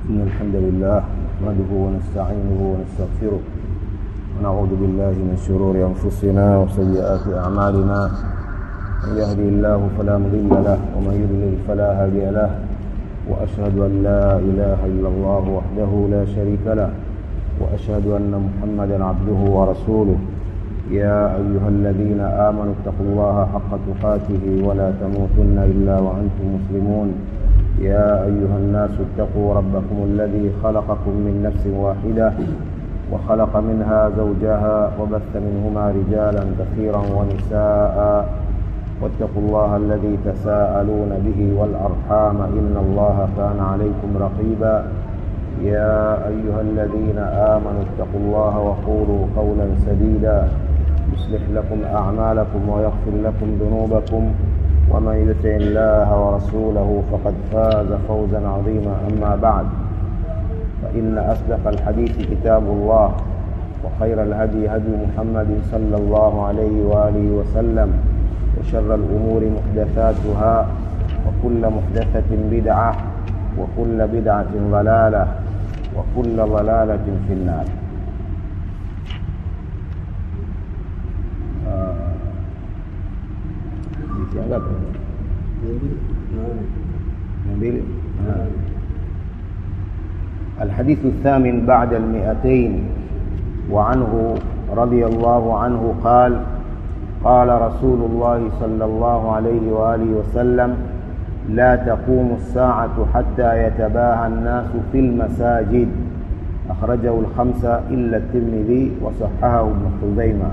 إن الحمد لله نحمده ونستعينه ونستغفره ونعوذ بالله من شرور أنفسنا وسيئات أعمالنا من يهدي الله فلا مضل له ومن يضلل فلا هادي له وأشهد أن لا إله إلا الله وحده لا شريك له وأشهد أن محمدا عبده ورسوله يا أيها الذين آمنوا اتقوا الله حق تقاته ولا تموتن إلا وأنتم مسلمون يا أيها الناس اتقوا ربكم الذي خلقكم من نفس واحدة وخلق منها زوجها وبث منهما رجالا كثيرا ونساء واتقوا الله الذي تساءلون به والأرحام إن الله كان عليكم رقيبا يا أيها الذين آمنوا اتقوا الله وقولوا قولا سديدا يصلح لكم أعمالكم ويغفر لكم ذنوبكم ومن يطع الله ورسوله فقد فاز فوزا عظيما أما بعد فإن أصدق الحديث كتاب الله وخير الهدي هدي محمد صلى الله عليه وآله وسلم وشر الأمور محدثاتها وكل محدثة بدعة وكل بدعة ضلالة وكل ضلالة في النار الحديث الثامن بعد المئتين وعنه رضي الله عنه قال قال رسول الله صلى الله عليه وآله وسلم لا تقوم الساعة حتى يتباهى الناس في المساجد أخرجه الخمسة إلا الترمذي وصححه ابن خزيمة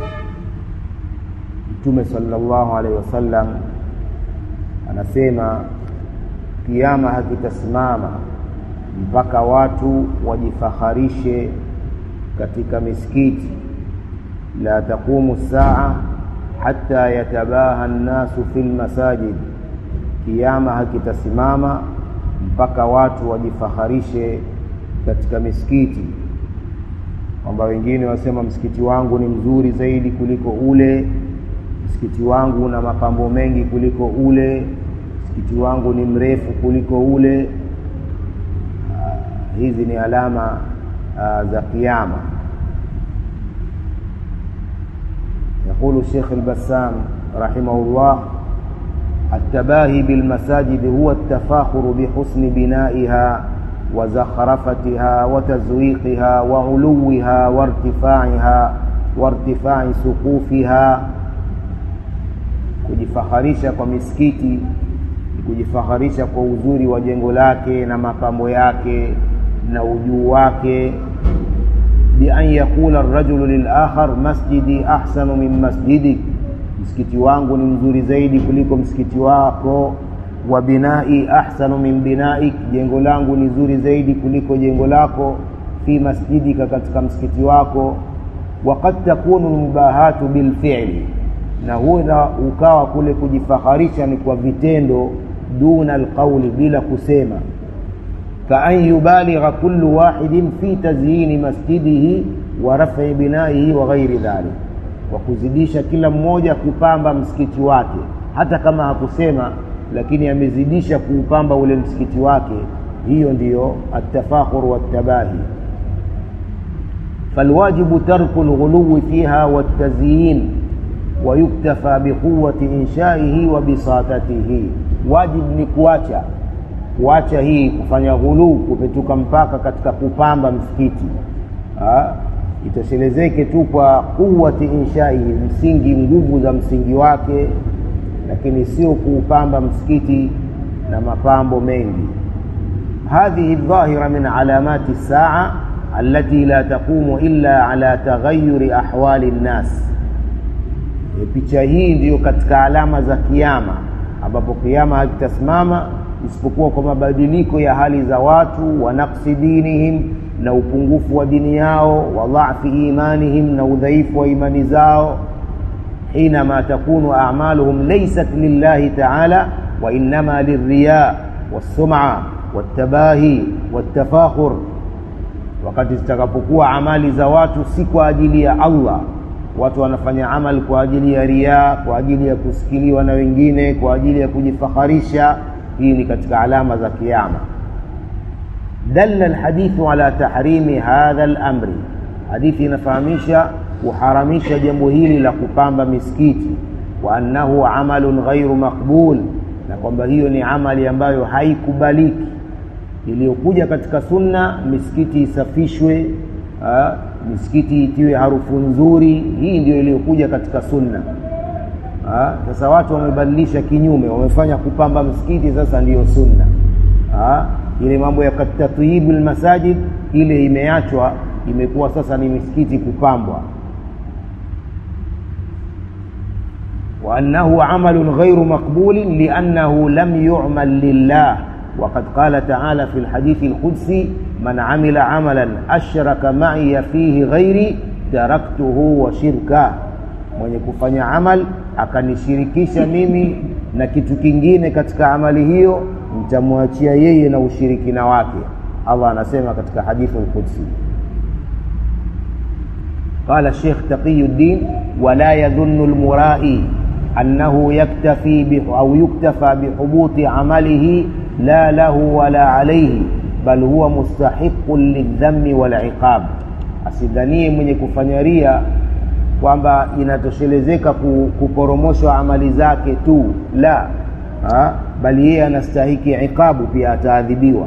Mtume sallallahu alaihi wasallam anasema kiama hakitasimama mpaka watu wajifaharishe katika misikiti la taqumu saa hatta yatabaha nnasu fi lmasajid kiama hakitasimama mpaka watu wajifaharishe katika misikiti kwamba wengine wasema msikiti wangu ni mzuri zaidi kuliko ule msikiti wangu una mapambo mengi kuliko ule msikiti wangu ni mrefu kuliko ule uh, hizi ni alama uh, za kiama يقول الشيخ البسام رحمه الله التباهي بالمساجد هو التفاخر بحسن بنائها وزخرفتها وتزويقها وعلوها وارتفاعها وارتفاع سقوفها kujifaharisha kwa misikiti kujifaharisha kwa uzuri wa jengo lake na mapambo yake na ujuu wake bian yaqula rajulu lilakhar masjidi ahsanu min masjidik msikiti wangu ni mzuri zaidi kuliko msikiti wako wa binai ahsanu min binaik jengo langu ni zuri zaidi kuliko jengo lako fi masjidika katika msikiti wako waqad takunu lmubahatu bilfili na huwa ukawa kule kujifaharisha ni kwa vitendo duna alqauli bila kusema kaan yubaligha kullu wahidin fi tazyini masjidihi wa raf'i binaihi wa ghairi dhalik kwa kuzidisha kila mmoja kupamba msikiti wake hata kama hakusema lakini amezidisha kuupamba ule msikiti wake hiyo ndiyo atafakhur wattabahi falwajibu tarku lghuluwi fiha watazyin wayuktafa biquwati inshaihi wa bisatatihi wajib ni kuacha kuacha hii kufanya ghuluu kupetuka mpaka katika kupamba msikiti itoshelezeke tu kwa quwati inshaihi msingi nguvu za msingi wake lakini sio kuupamba msikiti na mapambo mengi hadhihi dhahira min alamati saa allati la taqumu illa ala taghayyuri ahwali nnas e, picha hii ndiyo katika alama za kiama ambapo kiama hakitasimama isipokuwa kwa mabadiliko ya hali za watu wa naqsi dinihim na upungufu wa dini yao wa dhafi imanihim na udhaifu wa imani zao حينما تكون أعمالهم ليست لله تعالى وإنما للرياء والسمعة والتباهي والتفاخر wakati zitakapokuwa amali za watu si kwa ajili ya allah watu wanafanya amal kwa ajili ya riaa kwa ajili ya kusikiliwa na wengine kwa ajili ya kujifaharisha hii ni katika alama za kiama dalla alhadithu ala tahrimi hadha al-amri hadithi inafahamisha kuharamisha jambo hili la kupamba misikiti wa annahu amalun ghairu maqbul na kwamba hiyo ni amali ambayo haikubaliki iliyokuja katika sunna misikiti isafishwe aa, misikiti itiwe harufu nzuri hii ndio iliyokuja katika sunna aa, sasa watu wamebadilisha kinyume wamefanya kupamba msikiti sasa ndiyo sunna aa, ile mambo ya tatyibu lmasajid ile imeachwa imekuwa sasa ni misikiti kupambwa وأنه عمل غير مقبول لأنه لم يعمل لله وقد قال تعالى في الحديث القدسي من عمل عملا أشرك معي فيه غيري تركته وشركه mwenye kufanya amal akanishirikisha mimi na kitu kingine katika amali hiyo nitamwachia yeye na ushirikina wake allah anasema katika hadithu lqudsi qala shekh taqiyuddin wala yadhunnu lmurai أنه يكتفي أو يكتفى بحبوط عمله لا له ولا عليه بل هو مستحق للذم والعقاب asidhanie mwenye kufanya ria kwamba inatoshelezeka kuporomoshwa amali zake tu la ha? bali yeye anastahiki iqabu pia ataadhibiwa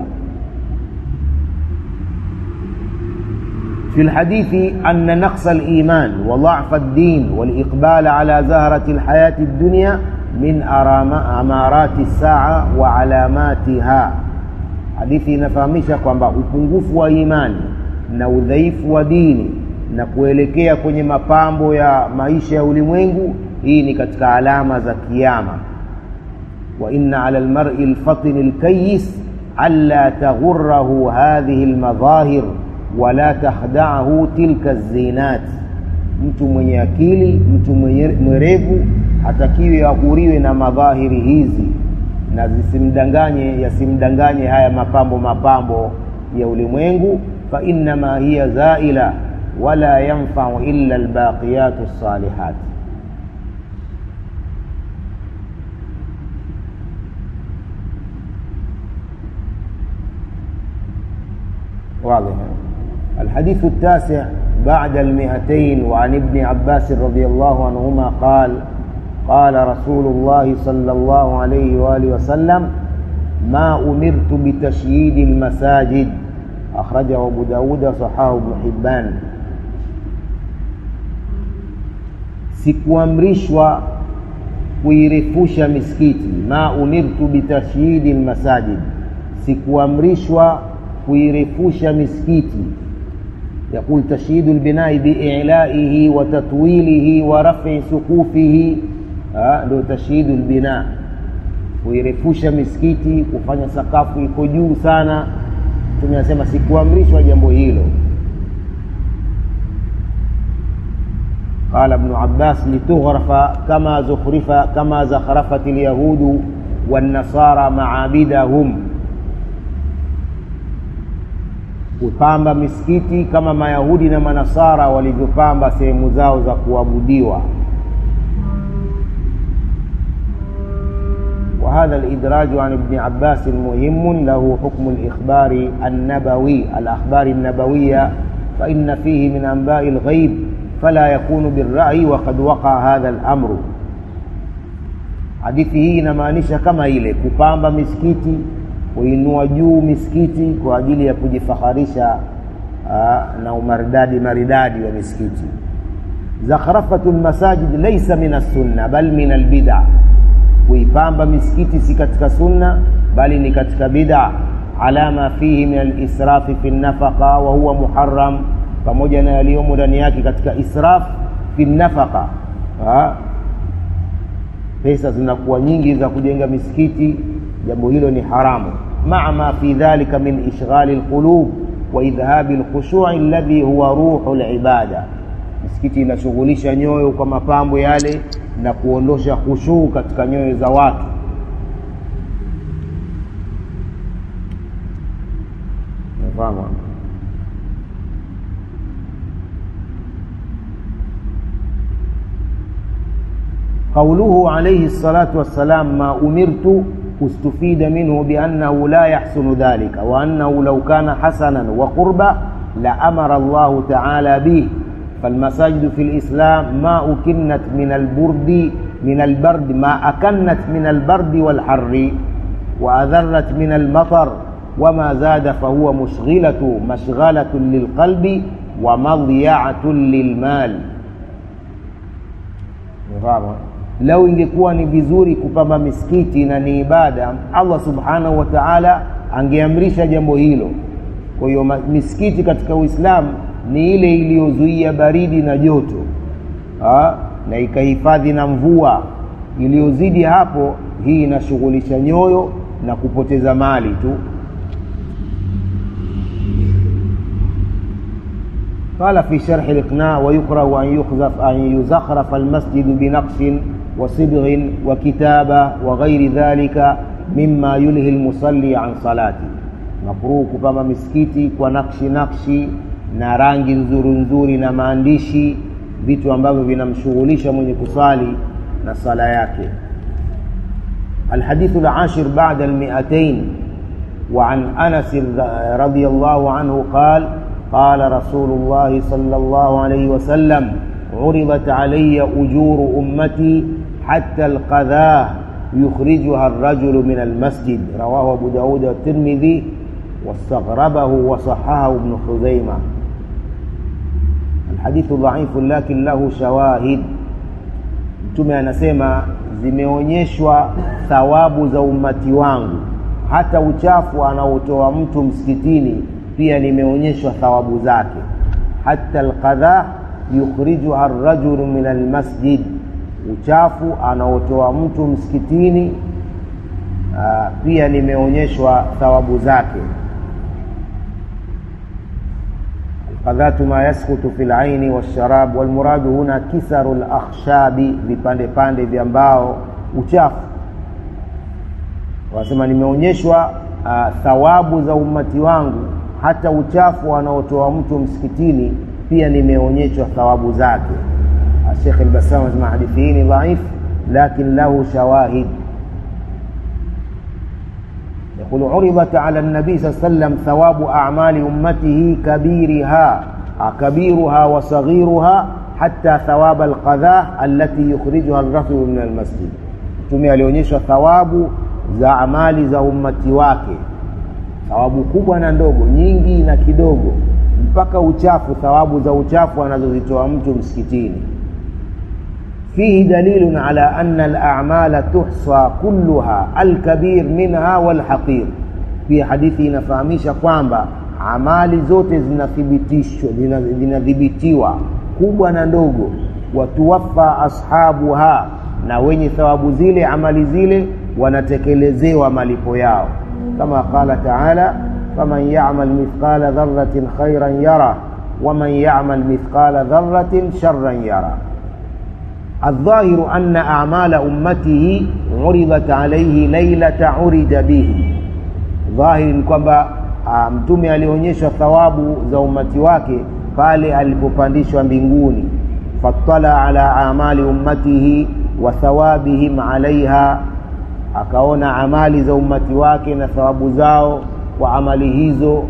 في الحديث أن نقص الإيمان وضعف الدين والإقبال على زهرة الحياة الدنيا من أمارات الساعة وعلاماتها hadithi inafahamisha kwamba upungufu wa imani na udhaifu wa dini na kuelekea kwenye mapambo ya maisha ya ulimwengu hii ni katika alama za kiama wa inna ala lmari lfatini lkayis alla taghurahu hadhihi lmadhahir wala takhdaahu tilka zinat mtu mwenye akili mtu mwerevu hatakiwi aghuriwe na madhahiri hizi na zisimdanganye yasimdanganye haya mapambo mapambo ya ulimwengu fa innama hiya zaila wala yanfau illa albaqiyatu lsalihat واضح الحديث التاسع بعد المئتين وعن ابن عباس رضي الله عنهما قال قال رسول الله صلى الله عليه وآله وسلم ما أمرت بتشييد المساجد أخرجه أبو داود صحاه ابن حبان sikuamrishwa kuirefusha misikiti ma umirtu bitashyidi lmasajid sikuamrishwa kuirefusha misikiti يقول تشييد البناء بإعلائه وتطويله ورفع سقوفه ndio tashidu lbina kuirefusha misikiti kufanya sakafu iko juu sana mtume anasema sikuamrishwa jambo hilo قال ابن عباس لتغرف كما زخرف كما زخرفت اليهود والنصارى معابدهم kupamba misikiti kama mayahudi na manasara walivyopamba sehemu zao za kuabudiwa وهذا الإدراج عن ابن عباس مهم له حكم الإخبار النبوي الأخبار النبوية فإن فيه من أنباء الغيب فلا يكون بالرأي وقد وقع هذا الأمر hadithi hii inamaanisha kama ile kupamba misikiti kuinua juu misikiti kwa ajili ya kujifaharisha aa, na umaridadi maridadi wa misikiti zakhrafatu lmasajid laisa min assunna bal min albida kuipamba misikiti si katika sunna bali ni katika bida ala ma fihi min alisrafi fi nafaqa wa huwa muharram pamoja na yaliyomo ndani yake katika israf fi nafaqa pesa zinakuwa nyingi za kujenga misikiti jambo hilo ni haramu maa ma fi dhalika min ishghali lqulub wa idhhabi lkhushui alladhi huwa ruhu libada misikiti inashughulisha nyoyo kwa mapambo yale na kuondosha khushuu katika nyoyo za watu Nafahamu قوله عليه الصلاة والسلام ما أمرت استفيد منه بأنه لا يحسن ذلك وأنه لو كان حسنا وقربا لأمر الله تعالى به فالمساجد في الإسلام ما أكنت من البرد من البرد ما أكنت من البرد والحر وأذرت من المطر وما زاد فهو مشغلة مشغلة للقلب ومضيعة للمال lau ingekuwa ni vizuri kupamba misikiti na ni ibada allah subhanahu wa taala angeamrisha jambo hilo kwa hiyo misikiti katika uislamu ni ile iliyozuia baridi na joto ha? na ikahifadhi na mvua iliyozidi hapo hii inashughulisha nyoyo na kupoteza mali tu قال في شرح الإقناع ويكره أن يخزف أن يزخرف المسجد بنقش وصبغ وكتابة وغير ذلك مما يلهي المصلي عن صلاته مكروه كما مسكيتي ونقش نقشي na rangi nzuri nzuri na maandishi vitu ambavyo vinamshughulisha mwenye kusali na sala yake الحديث العاشر بعد المئتين وعن أنس رضي الله عنه قال قال رسول الله صلى الله عليه وسلم عرضت علي أجور أمتي حتى القذاه يخرجها الرجل من المسجد رواه أبو داود والترمذي واستغربه وصححه ابن خزيمة الحديث ضعيف لكن له شواهد mtume anasema zimeonyeshwa thawabu za ummati wangu hata uchafu anaotoa mtu msikitini pia nimeonyeshwa thawabu zake hata alqadha yukhrijuha rajulu min almasjid uchafu anaotoa mtu msikitini aa, pia nimeonyeshwa thawabu zake qadhatu ma yaskutu fi laini walsharab walmuradu huna kisaru lakhshabi vipande pande vya mbao uchafu wanasema nimeonyeshwa uh, thawabu za ummati wangu hata uchafu anaotoa mtu msikitini pia nimeonyeshwa thawabu zake Sheikh al-Bassam anasema hadithi hii ni dhaif lakin lahu shawahid يقول عرضت على النبي صلى الله عليه وسلم ثواب أعمال أمته كبيرها كبيرها وصغيرها حتى ثواب القذاة التي يخرجها الرجل من المسجد mtume alionyeshwa thawabu za amali za ummati wake thawabu kubwa na ndogo nyingi na kidogo mpaka uchafu thawabu za uchafu anazozitoa mtu msikitini فيه دليل على أن الأعمال تحصى كلها الكبير منها والحقير في حديث inafahamisha kwamba amali zote zinathibitishwa zinadhibitiwa kubwa na ndogo watuwafa ashabuha na wenye thawabu zile amali zile wanatekelezewa malipo yao kama qala taala faman yamal mithqala dharratin khairan yara waman yamal mithqala dharratin sharran yara الظاهر أن أعمال أمته عرضت عليه ليلة عرج به ظاهر kwamba mtume alionyeshwa thawabu za umati wake pale alipopandishwa mbinguni fattala ala amali ummatihi wa thawabihim alaiha akaona amali za ummati wake na thawabu zao kwa amali hizo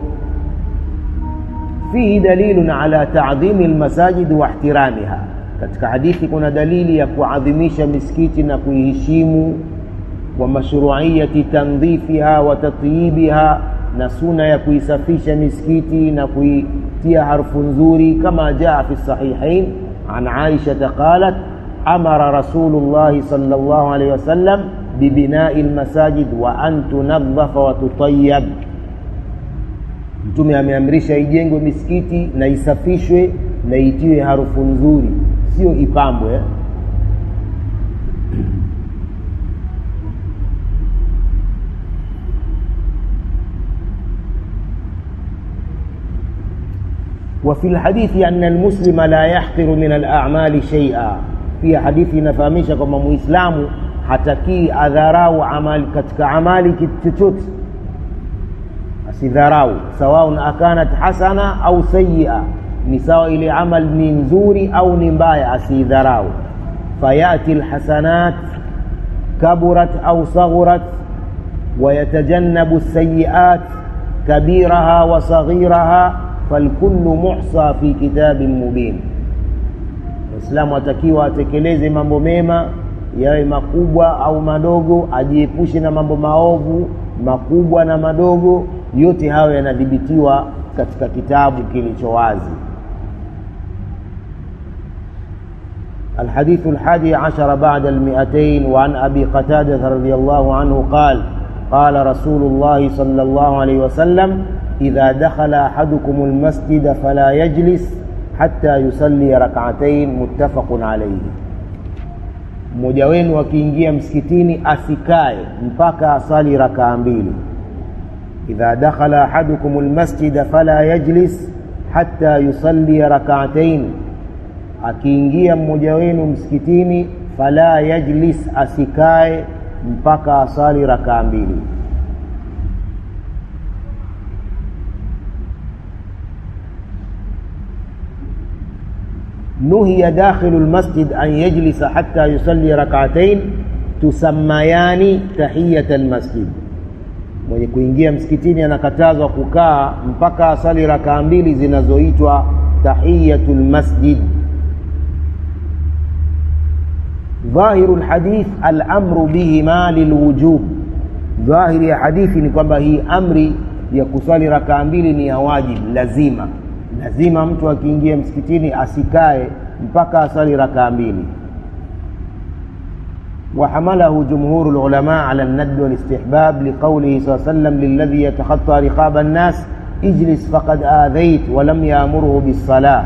fihi dalilun ala ta'dhimi almasajid wa ihtiramiha katika hadithi kuna dalili ya kuadhimisha misikiti na kuiheshimu wa mashruiyati tandhifiha wa tatyibiha na suna ya kuisafisha misikiti na kuitia harufu nzuri kama jaa fi sahihain an aisha qalat amara rasulullahi sallallahu alayhi wasallam bibinai lmasajid wa an tunadhafa wa tutayab mtume ameamrisha ijengwe misikiti na isafishwe na itiwe harufu nzuri sio ipambwe eh? وفي الحديث أن المسلم لا يحقر من الأعمال شيئا في حديث نفهمش كما مسلم hatakii adharau amali katika amali kitu chochote asidharau sawaun akanat hasana au sayia ni sawa ile amal ni nzuri au ni mbaya asidharau fayati lhasanat kaburat au saghurat ويتجنب السيئات كبيرها وصغيرها فالكل محصى في كتاب مبين Muislamu atakiwa atekeleze mambo mema yawe makubwa au madogo, ajiepushe na mambo maovu makubwa na madogo, yote hayo yanadhibitiwa katika kitabu kilicho wazi. الحديث الحادي عشر بعد المئتين وعن أبي قتادة رضي الله عنه قال قال رسول الله صلى الله عليه وسلم إذا دخل أحدكم المسجد فلا يجلس حتى يصلي ركعتين متفق عليه mmoja wenu akiingia msikitini asikae mpaka asali rakaa mbili idha dakhala ahadukum lmasjida fala yajlis hatta yusalli rakaatain akiingia mmoja wenu msikitini fala yajlis asikae mpaka asali rakaa mbili نهي داخل المسجد أن يجلس حتى يصلي ركعتين تسميان تحية المسجد mwenye kuingia msikitini anakatazwa kukaa mpaka asali rakaa mbili zinazoitwa tahiyatu lmasjid dhahiru lhadith alamru bihima lilwujub dhahiri ya hadithi ni kwamba hii amri ya kuswali rakaa mbili ni ya wajib lazima lazima mtu akiingia msikitini asikae mpaka asali rakaa mbili وحمله جمهور العلماء على الند والاستحباب لقوله صلى الله عليه وسلم للذي يتخطى رقاب الناس اجلس فقد آذيت ولم يأمره بالصلاة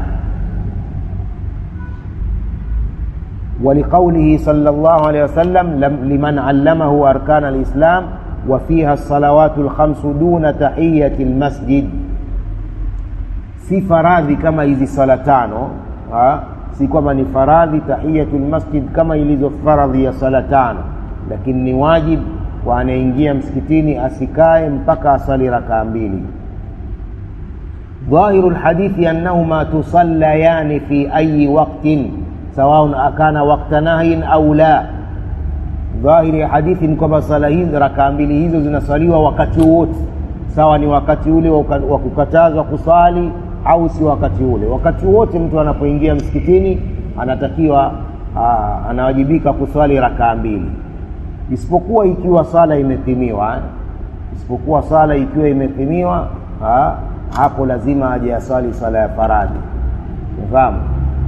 ولقوله صلى الله عليه وسلم لمن علمه أركان الإسلام وفيها الصلوات الخمس دون تحية المسجد si faradhi kama hizi sala tano ha? si kwamba ni faradhi tahiyatul masjid kama ilivyo faradhi ya sala tano lakini ni wajib kwa anaingia msikitini asikae mpaka asali rakaa mbili ظاهر الحديث أنهما تصليان في أي وقت سواء كان وقت نهي أو لا ظاهر ya hadithi ni kwamba sala hizi rakaa mbili hizo zinasaliwa wakati wote sawa ni wakati ule wa kukatazwa kusali au si wakati ule wakati wote mtu anapoingia msikitini anatakiwa aa, anawajibika kuswali rakaa mbili isipokuwa ikiwa sala imethimiwa isipokuwa sala ikiwa imethimiwa hapo lazima aje aswali sala ya faradhi unafahamu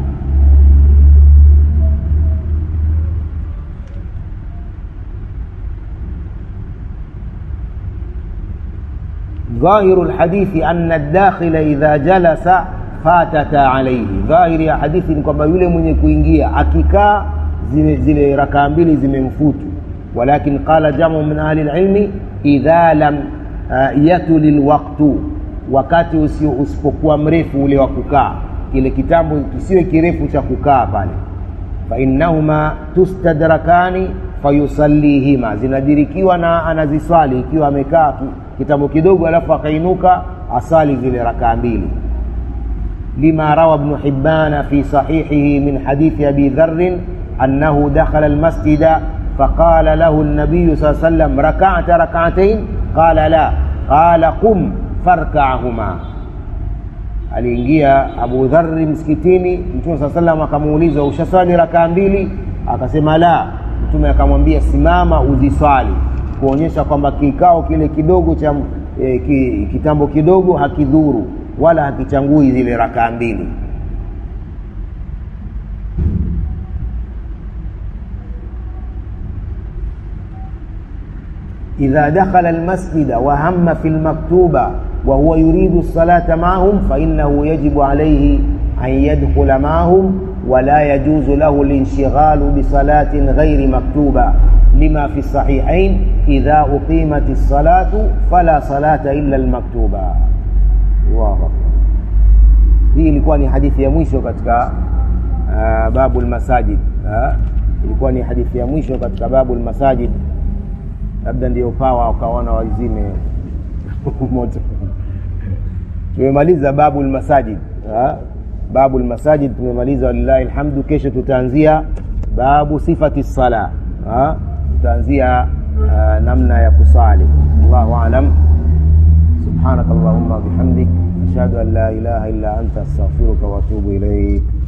ظاهر الحديث أن الداخل إذا جلس fatata alaihi dhahiri ya hadithi ni kwamba yule mwenye kuingia akikaa zile, zile rakaa mbili zimemfutu walakin qala jamu min ahli lilmi idha lam uh, yatuli lwaktu wakati usio usipokuwa mrefu ule wa kukaa kile kitambo kisiwe kirefu cha kukaa pale fainnahuma tustadrakani fayusallihima zinadirikiwa na anaziswali ikiwa amekaa kitambo kidogo alafu akainuka asali zile rakaa mbili لما روى ابن حبان في صحيحه من حديث أبي ذر أنه دخل المسجد فقال له النبي صلى الله عليه وسلم ركعت ركعتين قال لا قال قم فاركعهما aliingia abu dhari msikitini mtume saa salam akamuuliza ushaswali rakaa mbili akasema la mtume akamwambia simama uziswali kuonyesha kwamba kikao kile kidogo cha e, ki, kitambo kidogo hakidhuru wala hakichangui zile rakaa mbili إذا دخل المسجد وهم في المكتوبة وهو يريد الصلاة معهم فإنه يجب عليه أن يدخل معهم ولا يجوز له الانشغال بصلاة غير مكتوبة لما في الصحيحين إذا أقيمت الصلاة فلا صلاة إلا المكتوبة الله أكبر hii ilikuwa ni hadithi ya mwisho katika uh, babu lmasajid uh, ilikuwa ni hadithi ya mwisho katika babu lmasajid labda ndio pawa wakaona wazime moto tumemaliza babu lmasajid uh, babu lmasajid tumemaliza walillahi lhamdu kesho tutaanzia babu sifati sala uh, tutaanzia uh, namna ya kusali allahu alam subhanaka allahumma bihamdik ashhadu an la ilaha illa anta astaghfiruka wa atubu ilaik